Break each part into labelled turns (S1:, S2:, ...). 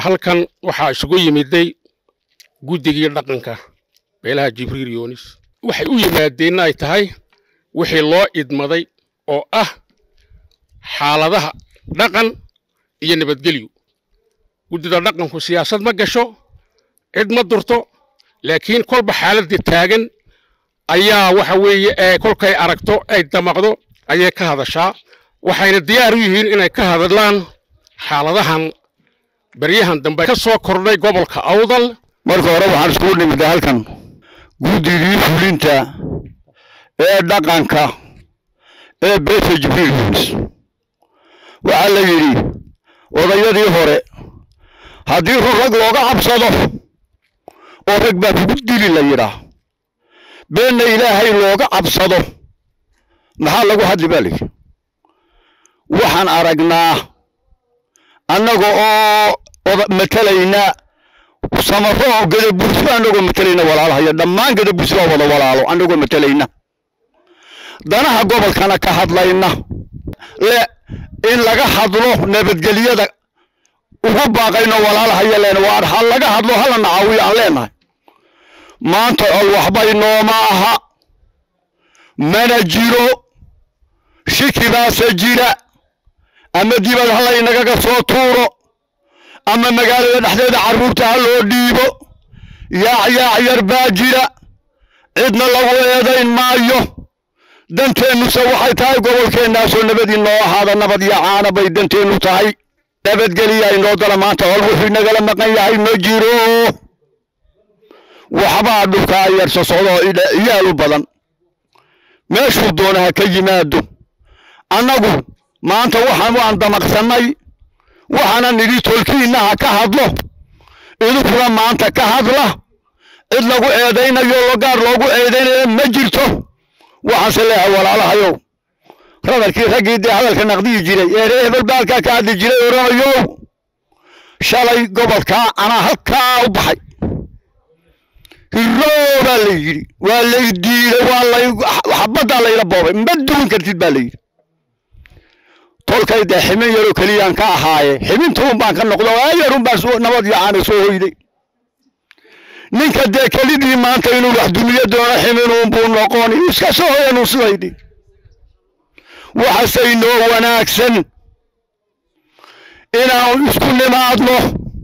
S1: halkan waxaa isugu yimiday guddigii dhaqanka beelaha jibriil yoonis waxay u yimaadeenna ay tahay wixii loo idmaday oo ah xaaladaha dhaqan iyo nabadgelyo guddida dhaqanku siyaasad ma gasho cid ma durto laakiin kolba xaaladda taagan ayaa waxa weeye ee kolkay aragto ay damaqdo ayay ka hadashaa waxayna diyaar u yihiin inay ka hadlaan xaaladahan baryahan dambe ka soo kordhay gobolka awdal
S2: marka hore waxaan iskugu nimida halkan guddigii fulinta ee dhaqanka ee beesha jibriil yunis waxaa la yidhi odayadii hore haddii run rag looga cabsado oo rag baa kugu dili la yidhaa beenna ilaahay looga cabsado maxaa lagu hadli baa layidhi waxaan aragnaa annaga oo matalayna samaro oo gadabursi annagoo matalayna walaalahaya dhammaan gadabursi waa wada walaalo annagoo matalayna danaha gobolkana ka hadlayna le in laga hadlo nabadgelyada ugu baaqayno walaalahaya leena waar ha laga hadlo hala nacaawiyo aan leenahay maanta col waxbay nooma aha mana jiro shiki baase jira ama dibad ha laynagaga soo tuuro ama magaalada dhexdeeda carruurta ha loo dhiibo yaac yaac yar baa jira cidna lagu eedayn maayo danteennuse waxay tahay gobolkeennaasoo nabadii noo ahaada nabad iyo caana bay danteennu tahay nabadgeliya inoo dala maanta hol wuxuu inagala maqan yahay ma jiro waxbaa dhulkaa yarsa socdoo iyaalu badan meeshuu doona ha ka yimaado annagu maanta waxaan waan damaqsannay waxaana nidhi tolkiinna ha ka hadlo idinkuna maanta ka hadla cid lagu eedaynayo gaar loogu eedaynayo ma jirto waxaanse leeyahay walaalahayow radarkii raggii dee hadalka naqdiyi jiray ee ree hebel baalkaa ka hadli jiray oranayow shalay gobolkaa anaa halkaa u baxay hiroo baa la yidhi waa lay diiday waa lay xabaddaa layla boobay ma duwan kartid baa la yidhi tolkay dee ximin yaroo keliyaan ka ahaaye ximintuun baan ka noqdo ayarun baan nabad iyo caana soo hoyday ninka dee kelidii maanta inuu wax dumiyo doono ximinuun buu noqoni iska soo hoyanuu sidaydhi waxase inoo wanaagsan inaan isku nimaadno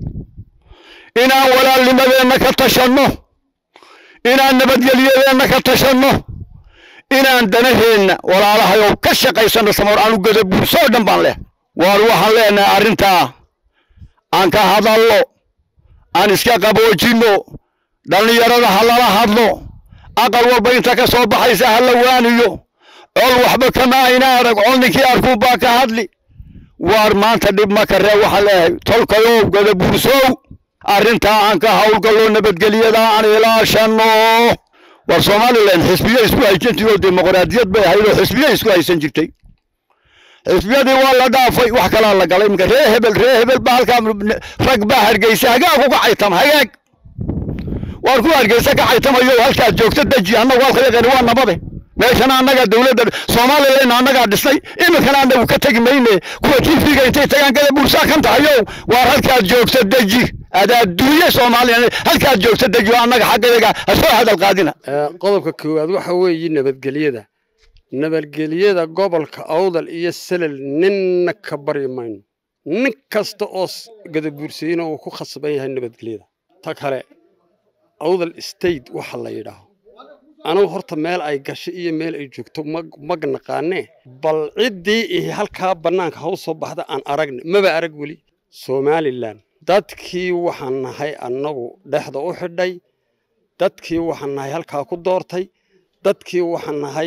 S2: inaan walaalnimadeenna ka tashanno inaan nabadgelyadeenna ka tashanno inaan danaheenna walaalahayow ka shaqaysanno samar aanu gadabuursoo dhan baan leh waar waxaan leenahay arrintaa aan ka hadallo aan iska qaboojinno dhallinyarada ha lala hadlo aqal walba inta ka soo baxaysa ha la waaniyo col waxba kama ayna arag col ninkii arkuu baa ka hadli waar maanta dhib ma karee waxaan leeyahay tolkayow gadabuursow arrintaa aan ka hawlgallo nabadgelyada aan ilaashanno war somalilan xisbiye isku haysan jiroo dimuqraadiyad bay ahayd oo xisbiye isku haysan jirtay xisbiyadii waa la dhaafay wax kalaa la galay iminka ree hebel ree hebel baa halkaa rag baa hargeysa hagaag uga caytam hagaag waar ku hargeysa ka caytamayo halkaad joogto deji annagu halka yaqaani waa nabade meeshana annagaa dowladda somalilan annagaa dhisnay iminkana annagu ka tegi mayne kuwa tv-ga intay tagaan gada buursaa kan tahayo waar halkaad joogto deji adaa duuye soomaaliya halkaad joogto deji oo annaga xaggayaga ha soo hadal qaadina
S3: qodobka koowaad waxa weeye nabadgelyada nabadgelyada gobolka awdal iyo salal ninna ka baryi mayno nin kasta oo gadabuursayina uu ku khasban yahay nabadgelyada ta kale awdal state waxa la yidhaaho anigu horta meel ay gashay iyo meel ay joogto mag naqaanee bal ciddii ihi halkaa bannaanka ha u soo baxda aan aragna maba arag weli somalilan dadkii waxaan nahay annagu dhexda u xidhay dadkii waxaan nahay halkaa ku doortay dadkii waxaan nahay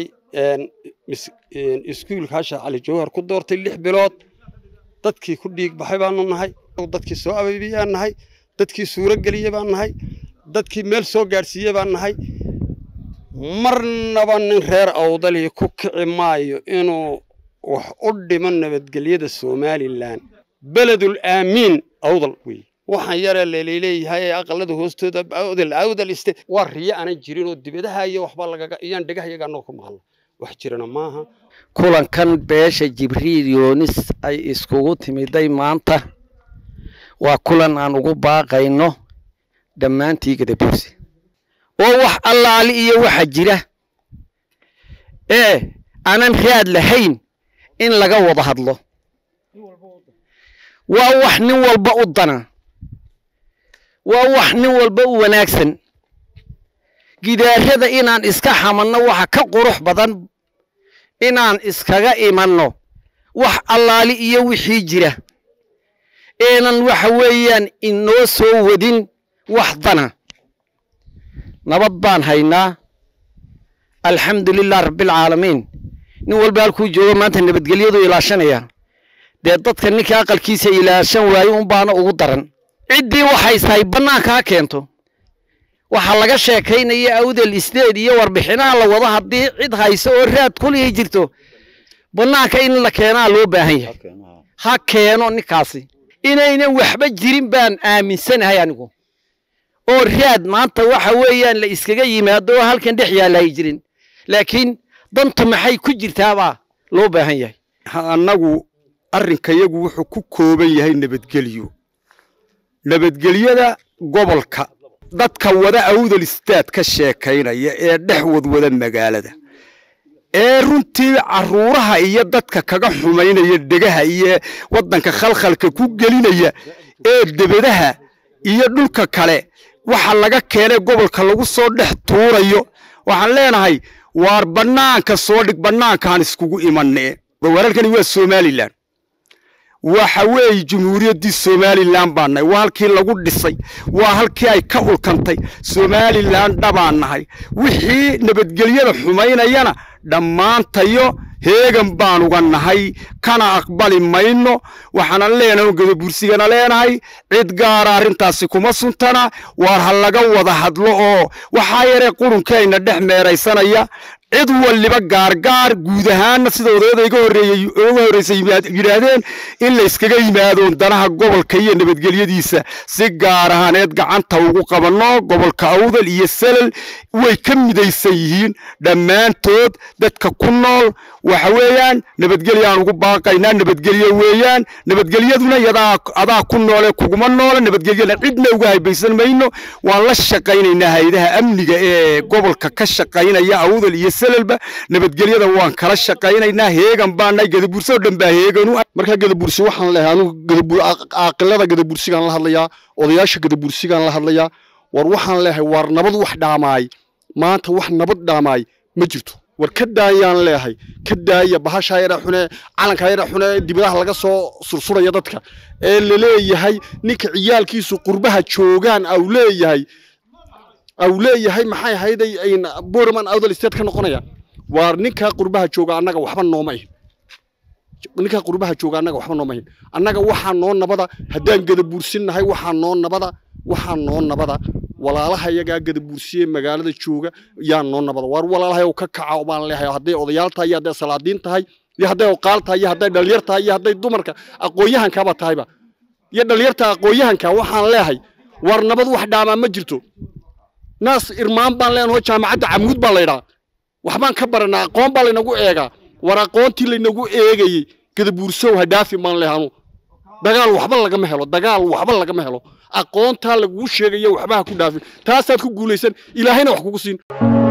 S3: iskuulka hasha cali jawhar ku doortay lix bilood dadkii ku dhiig baxay baanu nahay dadkii soo abaybiyaan nahay dadkii suuro geliye baan nahay dadkii meel soo gaadhsiiye baan nahay marnaba nin reer awdalii ku kici maayo inuu wax u dhimo nabadgelyada somalilan beledul aamiin awdal wey waxaan yaree laleeyahay ee aqalada hoostooda awdal awdal iste waa riyo aanan jirin oo dibadaha iyo waxba lagaga iyaan dhagahayaga anoo ku maqlo wax jirana maaha
S4: kulankan beesha jibriil yoonis ay iskugu timiday maanta waa kulan aan ugu baaqayno dhammaantii gadabuursi oo wax allaali iyo waxa jira ee aanan raad lahayn in laga wada hadlo waa wax nin walba u dana waa wax nin walba u wanaagsan gidaarada inaan iska xamanno waxa ka qurux badan inaan iskaga imanno wax allaali iyo wixii jira eenan waxa weeyaan inoo soo wadin wax dana nabad baan haynaa alxamdu lilah rabbialcaalamiin nin walba halkuu joogo maanta nabadgelyadu ilaashanaya dee dadka ninka aqalkiisa ilaashan waaye unbaana ugu daran ciddii waxaysahay bannaanka ha keento waxaa laga sheekaynaya awdel isdeed iyo warbixinaha la wado haddii cid hayso oo raad kulihii jirto bannaanka in la keenaa loo baahan yahay ha keeno ninkaasi inaynan waxba jirin baan aaminsanahay anigu oo raad maanta waxa weeyaan la iskaga yimaado oo halkan dhex yaalahay jirin laakiin dantu maxay ku jirtaabaa loo baahan yahay
S2: annagu arrinkayagu wuxuu ku kooban yahay nabadgelyo nabadgelyada gobolka dadka wada awdal istaad ka sheekaynaya ee dhex wadwada magaalada ee runtii carruuraha iyo dadka kaga xumaynaya dhegaha iyo waddanka khalkhalka ku gelinaya ee debadaha iyo dhulka kale waxa laga keenay gobolka lagu soo dhex tuurayo waxaan leenahay waar bannaanka soo dhig bannaankaan iskugu imanne wararkani waa somalilan waxa weeye jumhuuriyaddii somalilan baan nahay waa halkii lagu dhisay waa halkii ay ka ulkantay somalilan dhabaan nahay wixii nabadgelyada xumaynayana dhammaantayo heegan baan uga nahay kana aqbali mayno waxaana leenahay gadabursigana leenahay cid gaara arrintaasi kuma suntana waar ha laga wada hadlo oo waxaa yaree qurunkayna dhex meeraysanaya cid waliba gaargaar guud ahaanna sida odayada iga horreeyey uga horreysay yidhaahdeen in la iskaga yimaado danaha gobolka iyo nabadgelyadiisa si gaar ahaaneed gacanta ugu qabanno gobolka awdal iyo salal way ka midaysan yihiin dhammaantood dadka ku nool waxa weeyaan nabadgelyaan ugu baaqaynaa nabadgelyo weeyaan nabadgelyaduna yadaa adaa ku noole kuguma noole nabadgelyana cidna uga haybaysan mayno waan la shaqaynaynaa haydaha amniga ee gobolka ka shaqaynaya awdal iyo salalba nabadgelyada waan kala shaqaynaynaa heegan baanahay gadabursi oo dhan baa heeganu
S5: markaa gadabursi waxaan leeyahay anigu caaqilada gadabursigaan la hadlayaa odayaasha gadabursigaan la hadlayaa war waxaan leeyahay waar nabad wax dhaamaay maanta wax nabad dhaamaay ma jirto war ka daayaan leeyahay ka daaya bahashaa yara xune calankaa yara xune dibadaha laga soo sursuraya dadka ee laleeyahay ninka ciyaalkiisu qurbaha joogaan au leeyahay au leeyahay maxay ahayday borman awdal state ka noqonaya waar ninkaa qurbaha jooga annaga waxba nooma ihin ninkaa qurbaha jooga annaga waxba nooma ihin annaga waxaa noo nabada haddaan gadabuursinnahay waxaa noo nabada waxaa noo nabada walaalaha iyagaa gadabuursiye magaalada jooga yaa noo nabada waar walaalahay ka kaca baan leeyahay hadday odayaal tahay iyo hadday salaadiin tahay iyo hadday oqaal tahay iyo hadday dhalinyar tahay iyo hadday dumarka aqoon-yahankaaba tahayba iyo dhalinyarta aqoon-yahanka waxaan leeyahay waar nabad wax dhaamaa ma jirto naas irmaan baan leenaho jaamacadda camuud baa laydhaa waxbaan ka baranaa aqoon baa laynagu eegaa war aqoontii laynagu eegayey gadabuursow hadhaafi maan lehanu dagaal waxba lagama helo dagaal waxba lagama helo aqoontaa laguu sheegaya waxba ha ku dhaafin taasaad ku guulaysan ilaahayna wax kugu siin